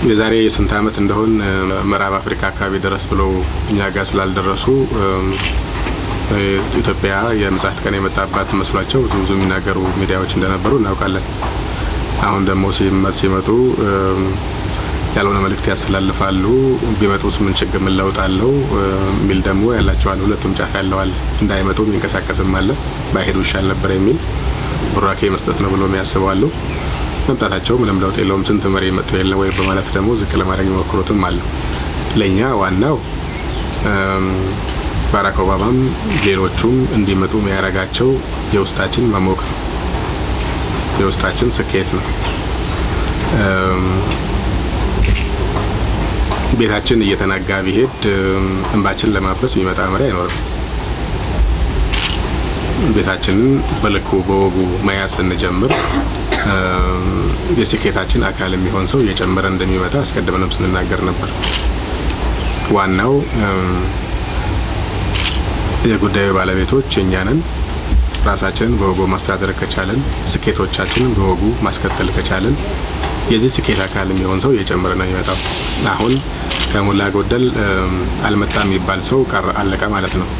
የዛሬ ስንት ዓመት እንደሆን ምዕራብ አፍሪካ አካባቢ ድረስ ብለው እኛ ጋር ስላልደረሱ ኢትዮጵያ የምጽአት ቀን የመጣባት መስሏቸው ብዙ ብዙ የሚናገሩ ሚዲያዎች እንደነበሩ እናውቃለን። አሁን ደግሞ ሲመጡ ያልሆነ መልእክት ያስተላልፋሉ። ቢመጡስ ምን ችግር ምን ለውጥ አለው የሚል ደግሞ ያላቸዋል። ሁለቱም ጫፍ ያለዋል። እንዳይመጡ የሚንቀሳቀስም አለ። ባይሄዱ ይሻል ነበር የሚል ቡራኬ መስጠት ነው ብሎ የሚያስበዋሉ። መምጣታቸው ምንም ለውጥ የለውም፣ ስንት መሪ መጥቶ የለ ወይ በማለት ደግሞ ዝቅ ለማድረግ የሚሞክሩትም አሉ። ለእኛ ዋናው ባራክ ኦባማም ሌሎቹም እንዲመጡ የሚያደርጋቸው የውስጣችን መሞቅ ነው፣ የውስጣችን ስኬት ነው። ቤታችን እየተናጋ ቢሄድ እንባችን ለማበስ የሚመጣ መሪ አይኖርም። ቤታችንን በልኩ በወጉ መያዝ ስንጀምር የስኬታችን አካል የሚሆን ሰው እየጨመረ እንደሚመጣ አስቀድመንም ስንናገር ነበር። ዋናው የጉዳዩ ባለቤቶች እኛ ነን። ራሳችንን በወጉ ማስተዳደር ከቻለን፣ ስኬቶቻችንን በወጉ ማስከተል ከቻለን የዚህ ስኬት አካል የሚሆን ሰው እየጨመረ ነው የሚመጣው። አሁን ከሞላ ጎደል አልመጣም የሚባል ሰው ቀረ አለቀ ማለት ነው።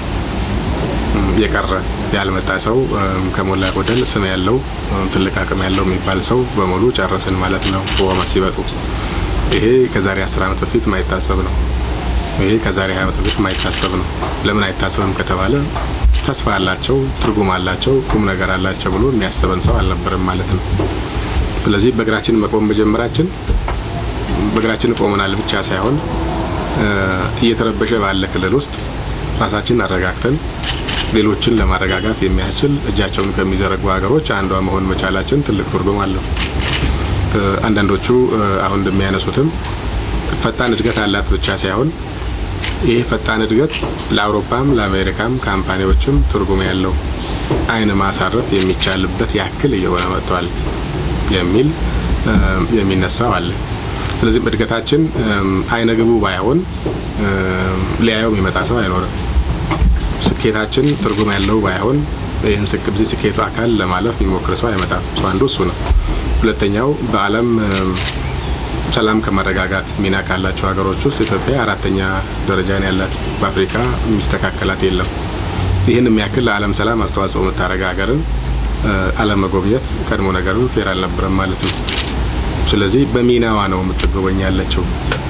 የቀረ ያልመጣ ሰው ከሞላ ጎደል ስም ያለው ትልቅ አቅም ያለው የሚባል ሰው በሙሉ ጨረስን ማለት ነው። ኦባማ ሲመጡ ይሄ ከዛሬ አስር ዓመት በፊት ማይታሰብ ነው። ይሄ ከዛሬ ሀያ ዓመት በፊት ማይታሰብ ነው። ለምን አይታሰብም ከተባለ ተስፋ አላቸው፣ ትርጉም አላቸው፣ ቁም ነገር አላቸው ብሎ የሚያስበን ሰው አልነበረም ማለት ነው። ስለዚህ በእግራችን መቆም መጀመራችን በእግራችን ቆመናል ብቻ ሳይሆን እየተረበሸ ባለ ክልል ውስጥ ራሳችንን አረጋግተን ሌሎችን ለማረጋጋት የሚያስችል እጃቸውን ከሚዘረጉ ሀገሮች አንዷ መሆን መቻላችን ትልቅ ትርጉም አለው። አንዳንዶቹ አሁን እንደሚያነሱትም ፈጣን እድገት አላት ብቻ ሳይሆን ይህ ፈጣን እድገት ለአውሮፓም ለአሜሪካም ካምፓኒዎችም ትርጉም ያለው ዓይን ማሳረፍ የሚቻልበት ያክል እየሆነ መጥቷል የሚል የሚነሳው አለ። ስለዚህም እድገታችን አይነ ግቡ ባይሆን ሊያየው የሚመጣ ሰው አይኖርም። ስኬታችን ትርጉም ያለው ባይሆን ይህን በዚህ ስኬቱ አካል ለማለፍ የሚሞክር ሰው አይመጣም። ሰው አንዱ እሱ ነው። ሁለተኛው በዓለም ሰላም ከማረጋጋት ሚና ካላቸው ሀገሮች ውስጥ ኢትዮጵያ አራተኛ ደረጃ ነው ያላት። በአፍሪካ የሚስተካከላት የለም። ይህን የሚያክል ለዓለም ሰላም አስተዋጽኦ የምታደርግ ሀገርን አለመጎብኘት ቀድሞ ነገርም ፌር አልነበረም ማለት ነው። ስለዚህ በሚናዋ ነው የምትጎበኝ ያለችው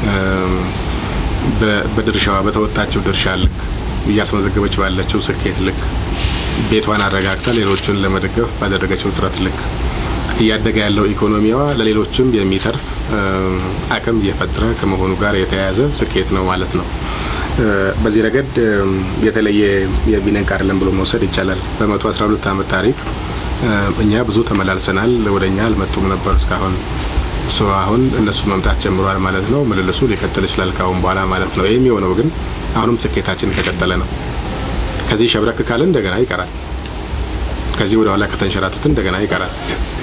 በድርሻዋ በተወጣችው ድርሻ ልክ እያስመዘገበች ባለችው ስኬት ልክ ቤቷን አረጋግታ ሌሎችን ለመደገፍ ባደረገችው ጥረት ልክ እያደገ ያለው ኢኮኖሚዋ ለሌሎችም የሚተርፍ አቅም እየፈጠረ ከመሆኑ ጋር የተያያዘ ስኬት ነው ማለት ነው። በዚህ ረገድ የተለየ የሚነቅ አይደለም ብሎ መውሰድ ይቻላል። በመቶ አስራ ሁለት ዓመት ታሪክ እኛ ብዙ ተመላልሰናል። ወደ እኛ አልመጡም ነበር እስካሁን ሶ አሁን እነሱ መምጣት ጀምሯል ማለት ነው። ምልልሱ ሊቀጥል ይችላል ካሁን በኋላ ማለት ነው። ይህም የሆነው ግን አሁንም ስኬታችን ከቀጠለ ነው። ከዚህ ሸብረክ ካለ እንደገና ይቀራል። ከዚህ ወደ ኋላ ከተንሸራተት እንደገና ይቀራል።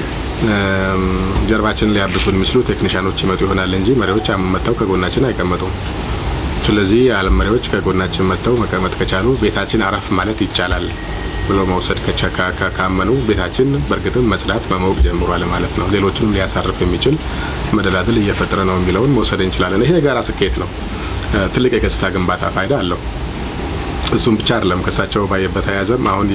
ጀርባችንን ሊያብሱ የሚችሉ ቴክኒሻኖች ይመጡ ይሆናል እንጂ መሪዎች መጥተው ከጎናችን አይቀመጡም። ስለዚህ የዓለም መሪዎች ከጎናችን መጥተው መቀመጥ ከቻሉ ቤታችን አረፍ ማለት ይቻላል ብሎ መውሰድ ካመኑ ቤታችን በእርግጥም መጽዳት መሞቅ ጀምሯል ማለት ነው። ሌሎችንም ሊያሳርፍ የሚችል መደላድል እየፈጠረ ነው የሚለውን መውሰድ እንችላለን። ይሄ የጋራ ስኬት ነው። ትልቅ የገጽታ ግንባታ ፋይዳ አለው። እሱም ብቻ አይደለም። ከእሳቸው በተያያዘም አሁን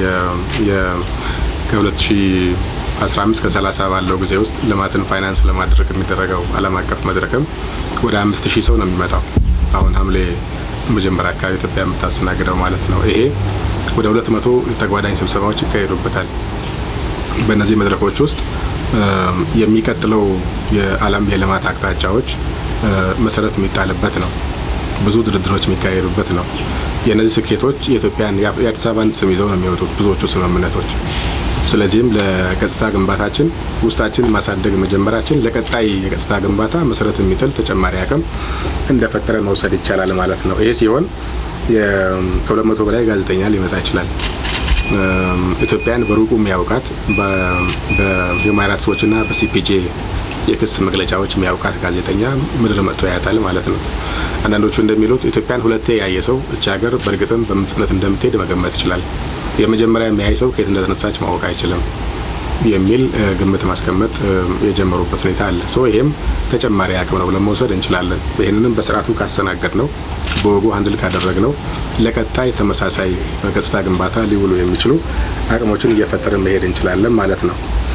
ከ2015 ከ30 ባለው ጊዜ ውስጥ ልማትን ፋይናንስ ለማድረግ የሚደረገው ዓለም አቀፍ መድረክም ወደ አምስት ሺህ ሰው ነው የሚመጣው። አሁን ሐምሌ መጀመሪያ አካባቢ ኢትዮጵያ የምታስተናግደው ማለት ነው። ይሄ ወደ ሁለት መቶ ተጓዳኝ ስብሰባዎች ይካሄዱበታል። በእነዚህ መድረኮች ውስጥ የሚቀጥለው የዓለም የልማት አቅጣጫዎች መሰረት የሚጣልበት ነው። ብዙ ድርድሮች የሚካሄዱበት ነው። የእነዚህ ስኬቶች የኢትዮጵያን የአዲስ አበባን ስም ይዘው ነው የሚወጡት ብዙዎቹ ስምምነቶች። ስለዚህም ለገጽታ ግንባታችን ውስጣችን ማሳደግ መጀመራችን ለቀጣይ የገጽታ ግንባታ መሰረት የሚጥል ተጨማሪ አቅም እንደፈጠረ መውሰድ ይቻላል ማለት ነው። ይሄ ሲሆን ከሁለት መቶ በላይ ጋዜጠኛ ሊመጣ ይችላል። ኢትዮጵያን በሩቁ የሚያውቃት በሂውማን ራይትስ ዎችና በሲፒጄ የክስ መግለጫዎች የሚያውቃት ጋዜጠኛ ምድር መጥቶ ያያታል ማለት ነው። አንዳንዶቹ እንደሚሉት ኢትዮጵያን ሁለቴ ያየ ሰው እች ሀገር በእርግጥም በፍጥነት እንደምትሄድ መገመት ይችላል። የመጀመሪያ የሚያይ ሰው ከየት እንደተነሳች ማወቅ አይችልም። የሚል ግምት ማስቀመጥ የጀመሩበት ሁኔታ አለ። ሶ ይሄም ተጨማሪ አቅም ነው ብለን መውሰድ እንችላለን። ይህንንም በስርዓቱ ካስተናገድ ነው በወጉ አንድል ካደረግ ነው ለቀጣይ ተመሳሳይ ገጽታ ግንባታ ሊውሉ የሚችሉ አቅሞችን እየፈጠርን መሄድ እንችላለን ማለት ነው።